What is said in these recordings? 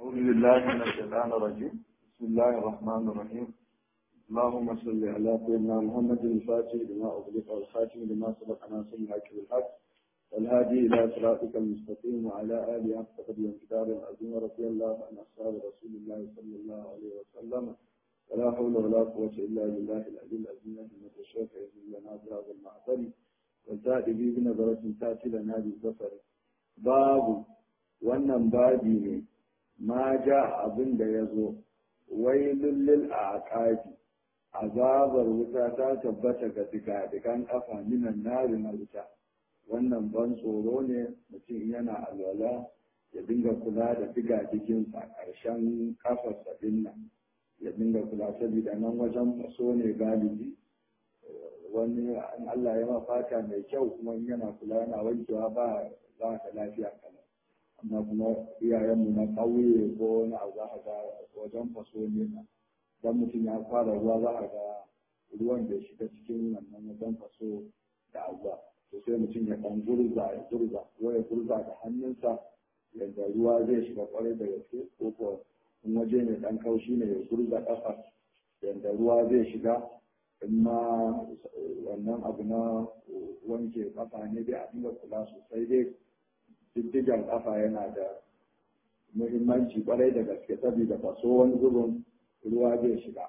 أعوذ بالله من الشيطان الرجيم بسم الله الرحمن الرحيم اللهم صل على سيدنا محمد الفاتح لما أغلق والخاتم لما سبق ناصر الحق بالحق والهادي إلى صراطك المستقيم وعلى آله حق قدر الكتاب العظيم رضي الله عن أصحاب رسول الله صلى الله عليه وسلم ولا حول ولا قوة إلا بالله العلي العظيم إنك الشيخ يزيد لنا بهذا المعطل والتأتي به بنظرة تأتي لنا بالبصر باب wannan babi ne ma ja abin da ya zo wai lullul a aƙaji azabar wuta ta tabbata ga digadigan ƙafa minan nari na wuta wannan ban tsoro ne mutum yana alwala ya dinga kula da digadiginsa ƙarshen ƙafarsa nan ya dinga kula saboda nan wajen faso ne galibi wani an Allah ya ma fata mai kyau kuma yana kula yana wankewa ba za ka lafiya kana amma kuma iyayenmu na ƙauye ko wani abu za a ga wajen faso ne na dan mutum ya fara ruwa za a ga ruwan da shiga cikin wannan wajen faso da abuwa to sai mutum ya ɗan gurza ya gurza ko ya gurza da hannunsa yadda ruwa zai shiga kwarai da gaske ko ko in waje mai ɗan kaushi ne ya gurza ƙafa yadda ruwa zai shiga in ma wannan abu na wanke ƙafa ne dai a dinga kula sosai dai diddigan kafa yana da muhimmanci kwarai da gaske saboda faso wani zubin ruwa zai shiga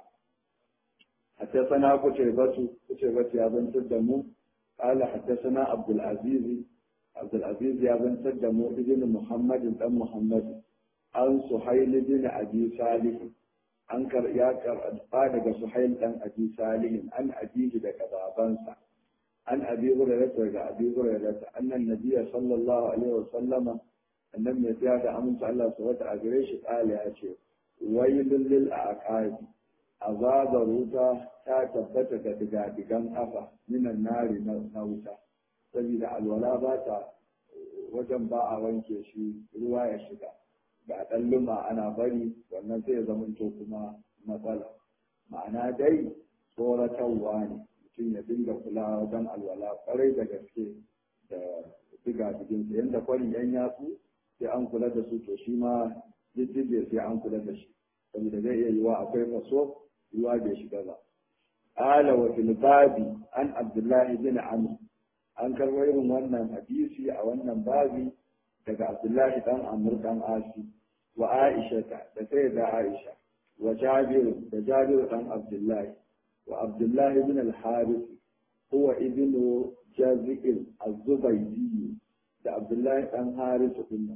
حدثنا قتيبة قتيبة يا بن تدمو قال حدثنا عبد العزيز عبد العزيز يا بن تدمو ابن محمد بن محمد عن سهيل بن أبي صالح أنكر يا قال سهيل بن أبي صالح عن أبيه لك بابنسا عن أبي هريرة رجع أبي هريرة أن النبي صلى الله عليه وسلم أنم يتياد أمن صلى الله عليه وسلم أجريش قال يا شيخ ويل للأعقاب عذاب روتا تثبت كتجادقان أفا من النار نوتا saboda alwala ba ta wajen ba a wanke shi ruwa ya shiga ga ɗan luma ana bari wannan sai ya zamanto kuma matsala ma'ana dai tsoratarwa ne mutum ya dinga kula wajen alwala kwarai da gaske da diga jikinsa yadda kwarin yan yatsu sai an kula da su to shi ma jijjige sai an kula da shi saboda zai iya yiwa akwai faso ruwa bai shiga ba ala wa fil babi an abdullahi bin amr an karɓo irin wannan hadisi a wannan babi daga abdullahi dan amr dan asi wa aisha da sai da aisha wa jabir da jabir dan abdullahi وعبد الله بن الحارث هو ابن جازئ الزبيدي ده عبد الله بن حارث بن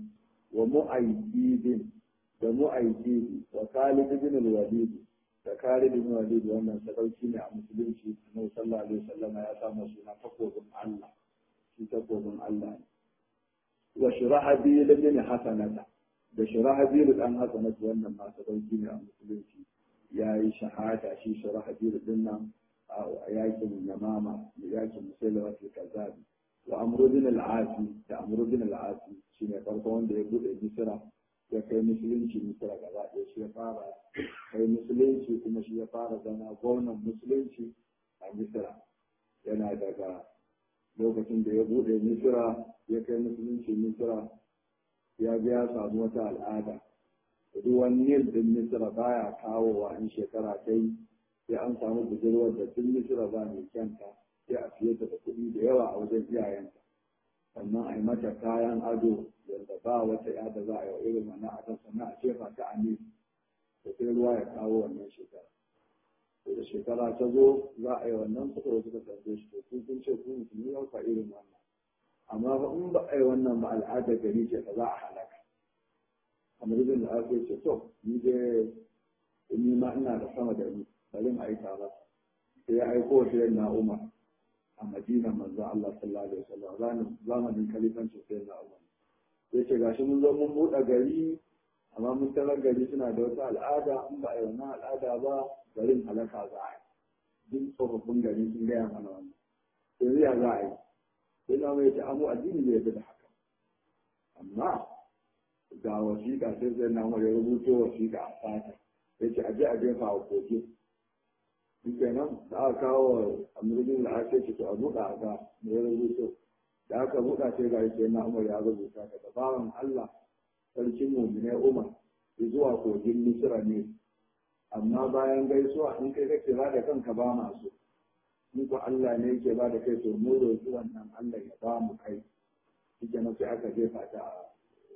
ومؤيد ده مؤيد وخالد بن الوليد da Khalid bin Walid wannan sadauki ne a musulunci Annabi sallallahu alaihi wasallam ya samu suna takobin Allah shi takobin Allah ne wa shurahabil bin hasanata da shurahabil dan hasanata wannan ma sadauki ne a musulunci ya yi shahada shi shara hadiru din nan a yakin yamama da yakin musulma ke kazabi wa amrudin al'asi da amrudin al'asi shi ne farko wanda ya bude misira ya kai musulunci misira gaba ɗaya shi ya fara kai musulunci kuma shi ya fara zama gwamnan musulunci a misira yana daga lokacin da ya bude misira ya kai musulunci misira ya biya samu wata al'ada ruwan nil din misira baya kawowa in shekara ta yi sai an samu budurwar da tun misira ba mai kyanta sai a siye ta da kuɗi da yawa a wajen iyayenta sannan a yi mata kayan ado yadda ba wata ya da za a yi irin wannan adon sannan a jefa ta a nil da sai ruwa ya kawo wannan shekara da shekara ta zo za a yi wannan suka wasu ka tambaye shi to kun kun ce ku musulmi yau ka irin wannan amma ba in ba a yi wannan ba al'adar gari ce ba za a halaka kamar yadda da aka ce to ni dai ni ma ina da sama da ni bari mu aika masa sai ya aiko shi na Umar a Madina manzo Allah sallallahu alaihi wasallam zamanin zamanin kalifancin sai na Umar sai ce gashi mun zo mun buɗe gari amma mun tarar gari suna da wata al'ada in ba a yi wannan al'ada ba garin halaka za a yi duk tsofaffin gari sun gaya mana wannan yanzu ya za a yi sai na mai ce amu addini ne ya da haka amma ga wasiƙa sai zai na ya rubuto wasiƙa a fata ya ce aje a jefa a koke shi kenan da aka kawo amurbin da ake ce to a buɗa a ga da ya rubuto da aka buɗa sai ga sai na umar ya rubuta ka da bawan Allah sarkin mu'mine Umar zuwa kogin misira ne amma bayan gaisuwa in kai kake ba da kanka ba masu in ko Allah ne yake ba da kai to mu roƙi wannan Allah ya ba mu kai shi kenan sai aka jefa ta a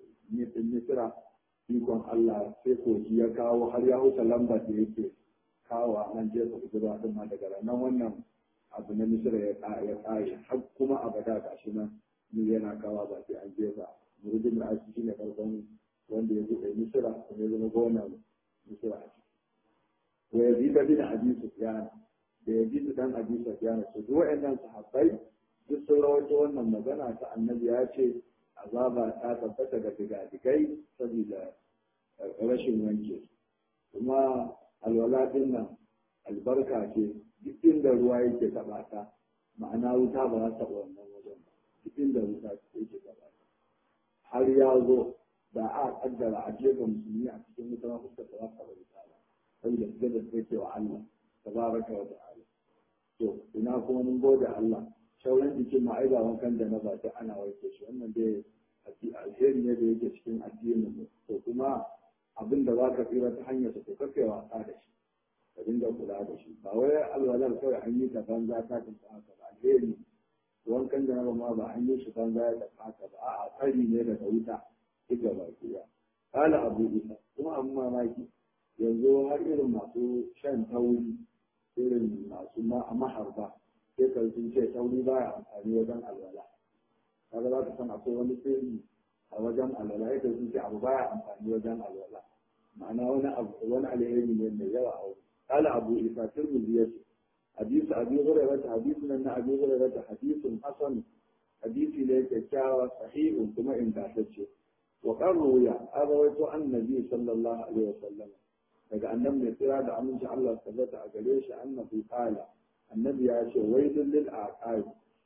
misira ikon Allah sai kogi ya kawo har ya huta lambar da yake kawo nan jefa zuba din ma daga nan wannan abu na misira ya ya kare har kuma abada ga shi nan ni yana kawo ba sai an jefa murjin da aiki shine farkon wanda ya buɗe misira kuma ya zama gonan misira a ciki wa yazid bin abi sufyan da yazid dan abi sufyan su duk wayannan sahabbai duk sun rawaito wannan magana ta annabi ya ce azaba ta tabbata ga digadigai saboda rashin wanke kuma alwala din nan albarka ce duk inda ruwa yake taɓa ta ma'ana wuta ba za ta taɓa wannan wajen ba duk inda wuta yake taɓa ta har ya zo da a kaddara a jefa musulmi a cikin wuta ma fuskar ta za ta taɓa wuta ba saboda su da take wa Allah tabaraka wa ta'ala to ina kuma mun gode Allah shauran jikin ma ai ba wankan da na ba ta ana wanke shi wannan dai alheri ne da yake cikin addinin mu to kuma abin da za ka tsira ta hanyar su ka kai wasa da shi ka dinga kula da shi ba wai alwalar kawai an yi ta banza ta tafi haka ba alheri wankan da na ma ba an yi shi banza ya tafi haka ba a'a tsari ne daga wuta duk gaba ɗaya kala abu isa kuma abin mamaki yanzu har irin masu shan tauri irin masu maharba sai ka sun ce tauri baya amfani wajen alwala kaga za ka san akwai wani sirri a wajen alwala yadda sun ce abu baya amfani wajen alwala ma'ana wani abu wani alheri ne mai yawa a wuri kala abu isa tirmidhi yace hadisi abi hurairah hadisi nan na abi hurairah hadisun hasan hadisi ne kyakkyawa sahihun kuma ingantacce wa qarru ya abawaito annabi sallallahu alaihi wasallam daga annabi mai tsira da aminci Allah tabbata a gare shi annabi qala annabi ya ce wailul lil aqab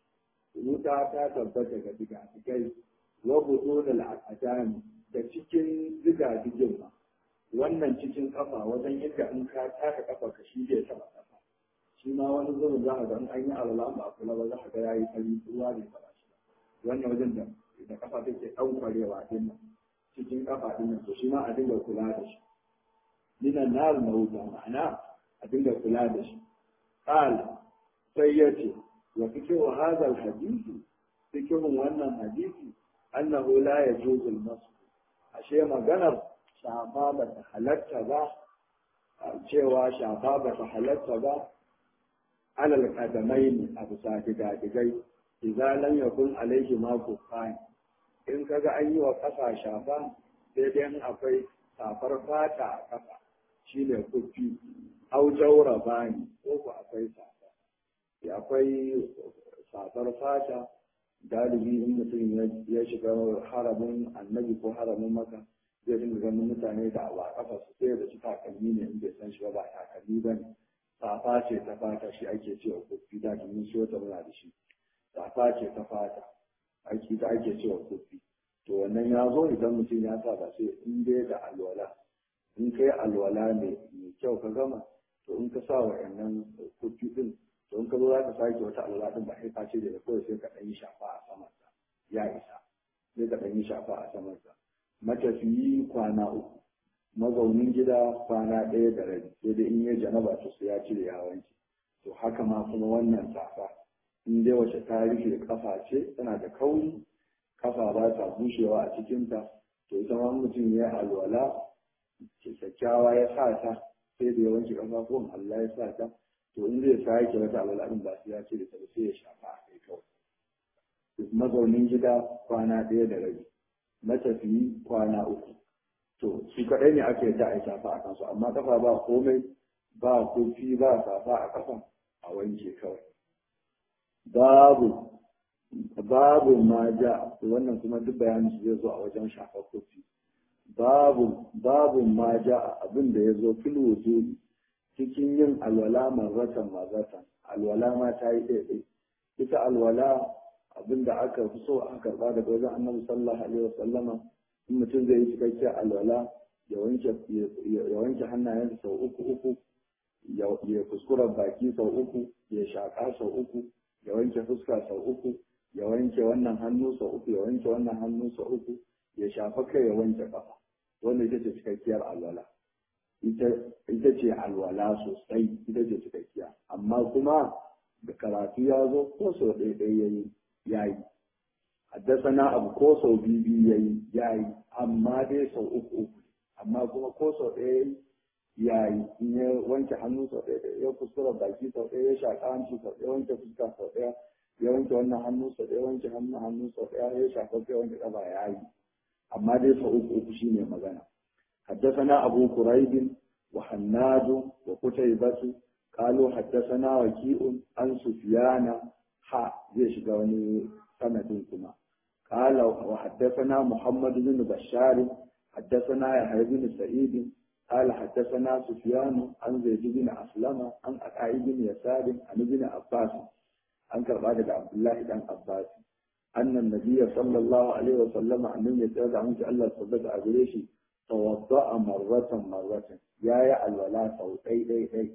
wuta ta tabbata ga digadigai wa budunul aqdam da cikin digadigin ma wannan cikin kafa wajen inda in ka taka kafa ka shi zai taba kafa shi ma wani zubin za ka ga in an yi alala ba kula ba za ka ga yayi fari ruwa ne ba shi wannan wajen da da kafa take ɗaukwarewa din nan cikin kafa din nan to shi ma a dinga kula da shi minan nar na wuta ma'ana a dinga kula da shi qal sai yace wa fikihu hadha alhadith fikihun wannan hadisi annahu la yajuzu al-masx ashe maganar shafa ba ta halatta ba cewa shafa ba ta halatta ba alal qadamaini a bisa digadigai idan lam yakun alaihi ma kufani in kaga an yi wa ƙasa shafa sai dai akwai safar fata a ƙasa shi ne kufi au jaura bani ko ku akwai safa akwai safar fata galibi in mutum ya shiga haramin annabi ko haramin maka zai dinga ganin mutane da ba kafa su sai da su takalmi ne in bai san shi ba ba takalmi ba ne safa ce ta fata shi ake cewa kufi da mun so ta muna da shi safa ce ta fata aiki da ake cewa kufi to wannan ya zo idan mutum ya sa ba sai in dai da alwala in kai alwala ne mai kyau ka gama to in ka sa wa yannan kufi din to in ka zo za ka sake wata alwala din ba sai ka ce da kawai sai ka ɗan yi shafa a saman sa ya isa sai ka ɗan yi shafa a saman sa matafiyi kwana uku mazaunin gida kwana ɗaya da rabi sai dai in ya janaba to sai ya cire ya wanke to haka ma kuma wannan safa in dai wace ta rufe kafa ce tana da kauri kafa ba ta bushewa a cikinta to ita ma mutum ya alwala kyakkyawa ya sa ta sai da ya wanke kafafuwan Allah ya sa ta to in zai sake wata alwala din ba sai ya cire ta sai ya shafa a kai kawai mazaunin gida kwana ɗaya da rabi matafiyi kwana uku to su kaɗai ne ake ta a shafa a kansu amma kafa ba komai ba kofi ba safa a kafa a wanke kawai babu babu ma ja wannan kuma duk bayanin su zai zo a wajen shafar kofi babu babu ma ja abin da ya zo fil wujudi cikin yin alwala marratan marratan alwala ma ta yi ɗaiɗai ita alwala abin da aka fi so aka karɓa daga wajen annabi sallallahu alaihi wasallama in mutum zai yi cikakken alwala ya wanke hannayensa sau uku uku ya kuskura baki sau uku ya shaƙa sau uku ya wanke fuska sau uku ya wanke wannan hannu sau uku ya wanke wannan hannu sau uku ya shafa kai ya wanke kafa wannan ita ce cikakkiyar alwala ita ce alwala sosai ita ce cikakkiya amma kuma da karatu ya zo ko sau ɗaya ɗaya yayi yayi haddasana abu ko sau biyu biyu yayi yayi amma dai sau uku uku amma kuma ko sau ɗaya yayi in ya wanke hannu sau ɗaya ya kuskura baki sau ɗaya ya shaƙa hanci sau ɗaya wanke fuska sau ɗaya ya wanke wannan hannu sau ɗaya wanke hannu hannu sau ɗaya ya shafa kai wanke ƙafa yayi amma dai sau uku uku shine magana حدثنا أبو كريب وحناد وقتيبة قالوا حدثنا وكيء عن سفيان ها زي شغوني سند كما قال وحدثنا محمد بن بشار حدثنا يحيى بن سعيد قال حدثنا سفيان عن زيد بن أسلم عن أكاي بن يسار عن ابن عباس عن كربلاء عبد الله بن عباس أن النبي صلى الله عليه وسلم أن يتابع عنك الله صدق أبريشي توضأ مرة مرة يا يا الولاء أو أي أي أي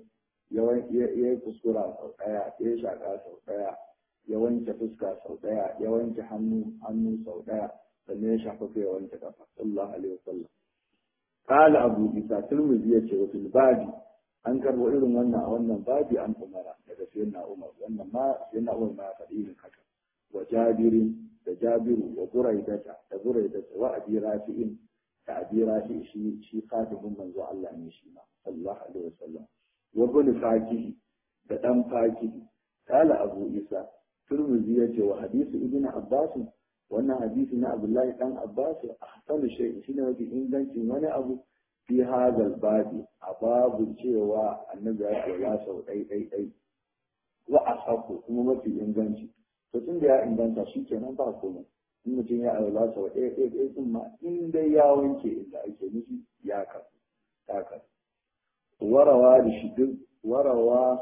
ya kuskura sau ɗaya ya shaƙa sau ɗaya ya wanke fuska sau ɗaya ya wanke hannu hannu sau ɗaya sannan ya shafa kai ya wanke kafa sallallahu alaihi wasallam qala abu isa tirmidhi yace wa fil babi an karbo irin wannan a wannan babi an umara daga sayyidina umar wannan ma sayyidina umar ma faɗi irin haka wa jabirin da jabiru wa buraidata da buraidata wa abi rafi'in da abi rafi'i shi shi khatibun manzo Allah ne shi ma sallallahu alaihi wasallam وابن فاكه da ɗan fakihi kala abu isa turmuzi ya ce wa hadisi ibn abbas wannan hadisi na abdullahi dan abbas ahsanu shay shine mafi ingancin wani abu fi hadal babi a babu cewa annabi ya kula sau ɗai ɗai ɗai wa asaku kuma mafi inganci to tun da ya inganta shi kenan ba komai in mutum ya aula sau ɗaya ɗaya ɗaya din ma in dai ya wanke inda ake nufi ya kasu ta kasu warawa rishidin warawa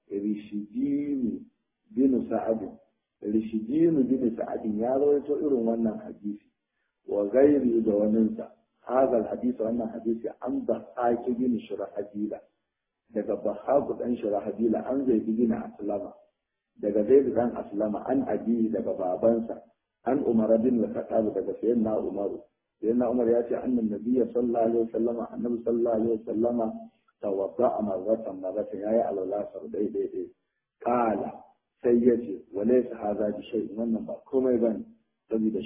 rishidinu bin sa'adin rishidinu bin sa'adin ya rawaito irin wannan hadisi wa gairi da waninsa hadal hadisi wannan hadisi an da haki bin shurahadila daga bahaku dan shurahadila an zai bin aslama daga zaid dan aslama an abi daga babansa an umar bin al-khattab daga sayyidina umaru sayyidina umar ya ce annan nabiyyi sallallahu alaihi wasallama annabi sallallahu alaihi wasallama tawadda marratan marratan yayi alwala sau dai dai dai kala sai ya ce walaysa hadha bi shay wannan ba komai bane saboda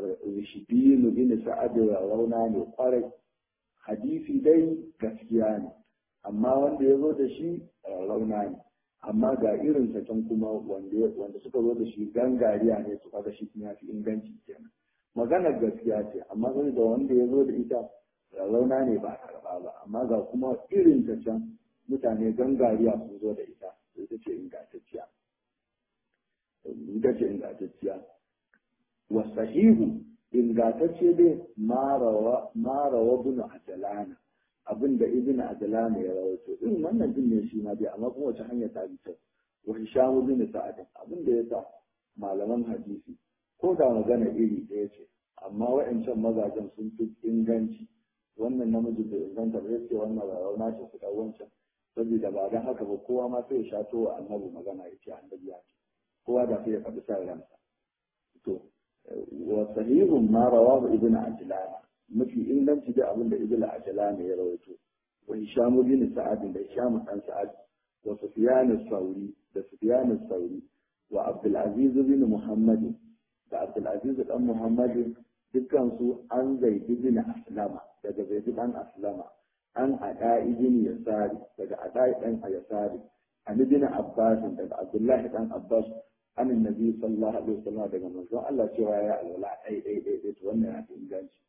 shibinu bin sa'ad ya rauna ne kwarai hadisi dai gaskiya ne amma wanda ya zo da shi rauna ne amma ga irin sa can kuma wanda wanda suka zo da shi gangariya ne su kaga shi ya fi inganci kenan maganar gaskiya ce amma sai da wanda ya zo da ita rauna ne ba karba ba amma ga kuma irin ta can mutane gangariya sun zo da ita ita ce ingantacciya ita ce ingantacciya wasahihu ingantacce dai marawa marawa bin ajalana abin da ibn ajalana ya rawaito irin wannan din ne shi ma dai amma kuma wace hanya ta bi wa hisham bin sa'ad abin da yasa malaman hadisi ko da magana iri ɗaya ce amma wa'ancan mazajen sun fi inganci wannan namiji da inganta ba ce wannan rauna ce su wancan saboda ba don haka ba kowa ma sai ya shato wa annabi magana ya ce annabi ya ce kowa da sai ya faɗi sa ransa to wa sahihun ma rawahu ibn ajlan mafi inganci da abin da ibn ajlan ya rawaito wa hisham bin sa'ad da hisham dan sa'ad wa sufyan as-sauri da sufyan as-sauri wa abdul aziz bin muhammad da abdul aziz dan muhammad dukkan su an zaidi bin aslama daga zaidi dan aslama an ada ibn yasari daga ada dan yasari an ibn abbas daga abdullahi dan abbas an annabi sallallahu alaihi wasallam daga manzon Allah cewa ya alwala dai dai dai dai wannan ya inganci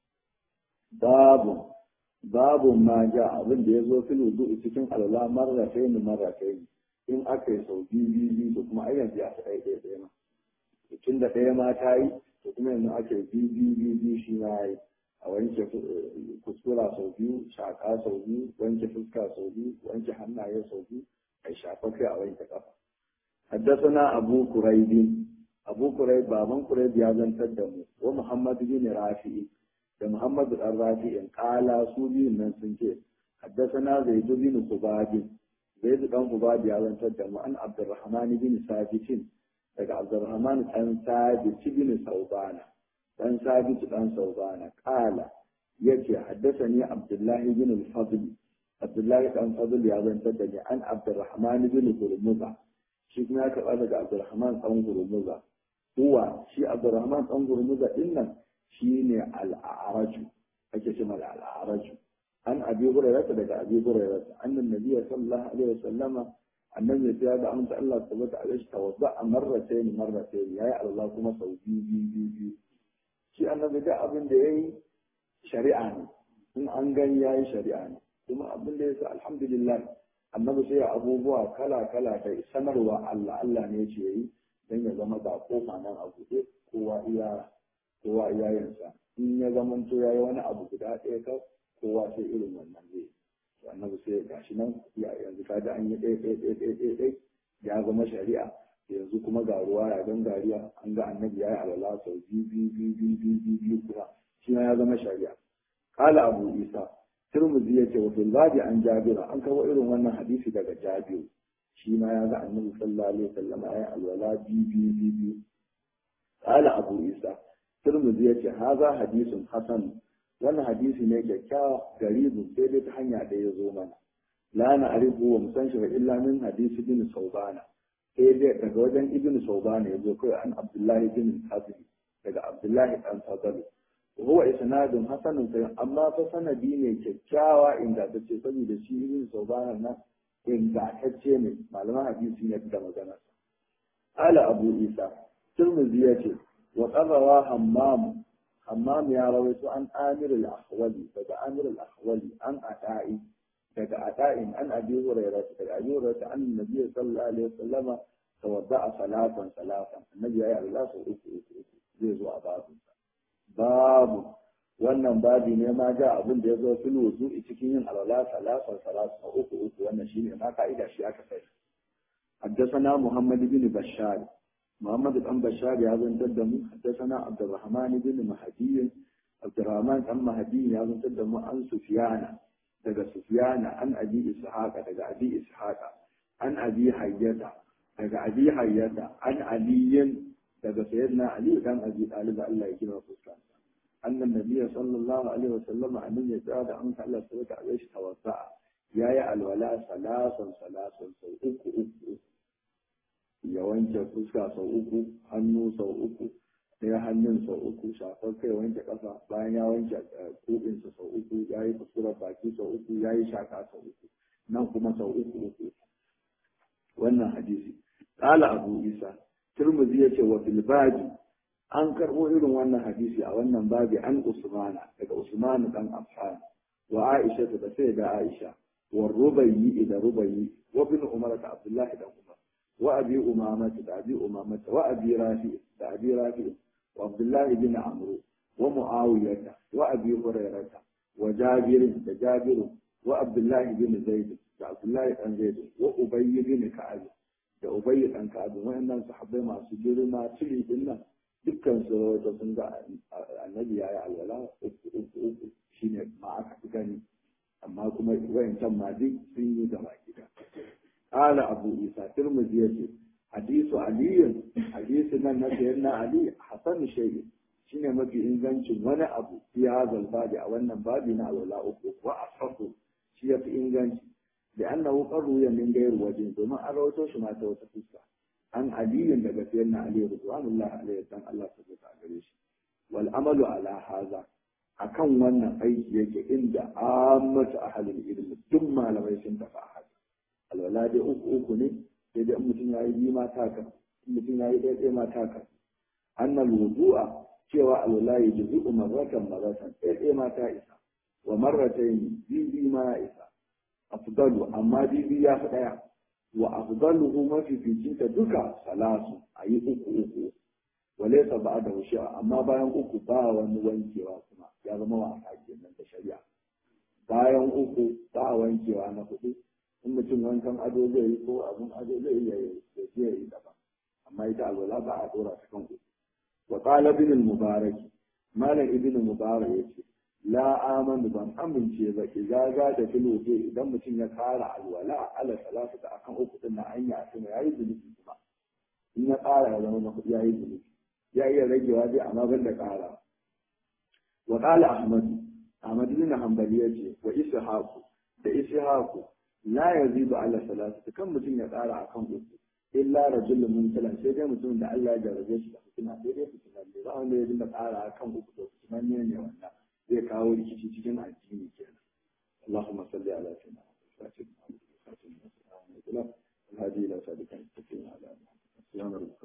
babu babu ma ja abin da yazo fil wudu cikin alwala marratayn marratayn in aka yi sau biyu biyu biyu to kuma ayyan ya ta dai dai dai ma tun da ɗaya ma ta yi to kuma yanzu ake biyu biyu biyu biyu shi ma yi a wanke kuskura sau biyu shaƙa sau biyu wanke fuska sau biyu wanke hannaye sau biyu a shafa kai a wanke kafa حدثنا أبو كريب أبو كريب بابن كريب يازن تدمو ومحمد بن رافع محمد الرافع قال سوري من سنجي حدثنا زيد بن خباب زيد بن خباب يازن تدمو عن عبد الرحمن بن ثابت daga Abdurrahman ɗan Sabit bin Saubana ɗan Sabit ɗan Saubana ƙala yace haddathani abdullahi bin al-fadl abdullahi dan fadl ya zantar da ni an abdurrahman bin hurmuza shi kuma ya karɓa daga abdurrahman dan hurmuza huwa shi abdurrahman dan hurmuza din nan shine al-a'raju ake cewa al-a'raju an abi hurairah daga abi hurairah annan nabiy sallallahu alaihi wasallama annabi ya da amsa Allah subhanahu wa ta'ala tawadda marratayn marratayn yayi Allah kuma sau biyu biyu biyu shi annabi da abin da yayi shari'a ne in an gani yayi shari'a ne kuma abin da yasa alhamdulillah annabi sai abubuwa kala kala da sanarwa Allah Allah ne yace yayi dan ya zama ba kofa nan a buɗe kowa iya kowa iya yansa in ya zamanto yayi wani abu guda ɗaya ka kowa sai irin wannan zai annabi sai gashi nan ya yanzu ka da an yi ɗaya ɗaya ɗaya ɗaya ɗaya ɗaya ya zama shari'a yanzu kuma ga ruwa ya don gariya an ga annabi ya yi alala sau biyu biyu biyu biyu biyu biyu biyu kuma shi ya zama shari'a kala abu isa turmuzi ya ce wato zabi an jabira an kawo irin wannan hadisi daga jabiru shi ma ya ga annabi sallallahu alaihi wasallam ya yi alwala biyu biyu biyu biyu kala abu isa turmuzi ya ce haza hadisun hasan wannan hadisi ne kyakkyawa garibin sai dai ta hanya da ya zo mana la na arifu wa musan shi illa min hadisi bin saubana sai dai daga wajen ibn saubana ya zo kai an abdullahi bin hazmi daga abdullahi dan fadalu huwa isnadun hasanun sai amma fa sanadi ne kyakkyawa ingantacce saboda shi ibn saubana nan ingantacce ne malaman hadisi ne da magana ala abu isa turmuzi ya ce wa qarawa hammam hammam ya rawaito an amir al-ahwali daga amir al-ahwali an ata'i daga ata'in an abi hurairah daga abi hurairah an nabi sallallahu alaihi wasallama tawadda'a salatan salatan annabi yayi Allah sau uku uku uku zai zo a babu babu wannan babi ne ma ga abin da ya zo fil wudu'i cikin yin alwala salatan salatan uku uku wannan shine ma ka'ida shi aka sai حدثنا محمد بن بشار محمد بن بشار يا بن تدم حدثنا عبد الرحمن بن مهدي عبد الرحمن بن مهدي يا بن تدم عن سفيان daga سفيان عن أبي إسحاق daga أبي إسحاق عن أبي حية daga أبي حية عن علي daga سيدنا علي كان أبي طالب الله يكرمه فسكان أن النبي صلى الله عليه وسلم أن يتعاد أن الله سبحانه عليه توضأ يا يا الولاء ثلاثا ثلاثا سو uku uku ya wanke fuska sau uku hannu sau uku ɗaya hannun sau uku shafar kai wanke ƙasa bayan ya wanke kuɓinsa sau uku ya yi kuskurar baki sau uku ya yi shaka sau uku nan kuma sau uku uku wannan hadisi ƙala abu isa turmuzi ya ce wa filbaji an karɓo irin wannan hadisi a wannan babi an usmana daga usmanu dan affan wa aisha da sai da aisha wa rubayi da rubayi wa bin umar da abdullahi da umar وأبي أمامة أبي أمامة وأبي رافع أبي رافع وعبد الله بن عمرو ومعاوية وأبي هريرة وجابر جابر وعبد الله بن زيد عبد الله بن زيد وأبي بن كعب da Ubayy dan Ka'ab wayannan sahabbai masu girma tuli din nan dukkan su da sun ga annabi yayi alwala uku uku uku shine ma aka fi gani amma kuma wayancan ma duk sun yi gaba gida قال أبو إيسى ترمذي حديث علي حديث من سيدنا علي حسن شيء شنو ما في إنجانش ولا أبو في هذا الباب أو أن بابنا ولا أبو وأصحبه شيء في إنجانش لأنه قروي من غير وجه ثم أروتوش ما توتفسه عن علي daga سيدنا علي رضوان الله عليه dan Allah subhanahu wa shi wal amalu ala hadha akan wannan aiki yake inda ammatu ahlul ilm duk malamai sun tafi haka alwala dai uku uku ne sai dai mutum ya yi biyu ma taka mutum ya yi ɗaya ma taka annal wudu'a cewa alwala ya ji zuɓu marratan marratan ɗaya ma ta isa wa marratayn bibi ma ya isa afdalu amma bibi ya fi ɗaya wa afdaluhu mafificin ta duka salasu a yi uku uku walaysa ba'da shi'a amma bayan uku ba wani wankewa kuma ya zama wasa kenan da shari'a bayan uku ba wankewa na hudu in mutum wankan ado zai yi ko abin ado zai iya yi da ya yi daban amma ita alwala ba a dora ta kan uku wa qala ibn al-mubarak malam ibn mubarak yace la amanu ban amince ba idza ga da filoje idan mutum ya kara alwala ala salatu da akan uku din na hanya a sama yayi zunubi kuma in ya kara ya zama na kudi yayi zunubi ya iya ragewa dai amma ban da kara wa qala ahmad Ahmad bin Hanbali yace wa ishaqu da ishaqu la yazidu ala salati kan mutum ya tsara akan uku illa rajulun mumtalan sai dai mutum da Allah ya jarabe shi da fitina sai dai fitina ne ba wanda ya dinga tsara akan uku to fitina ne ne wannan zai kawo rikici cikin addini kenan اللهم صل على سيدنا محمد الهادي الى صراطك المستقيم على محمد سبحان ربك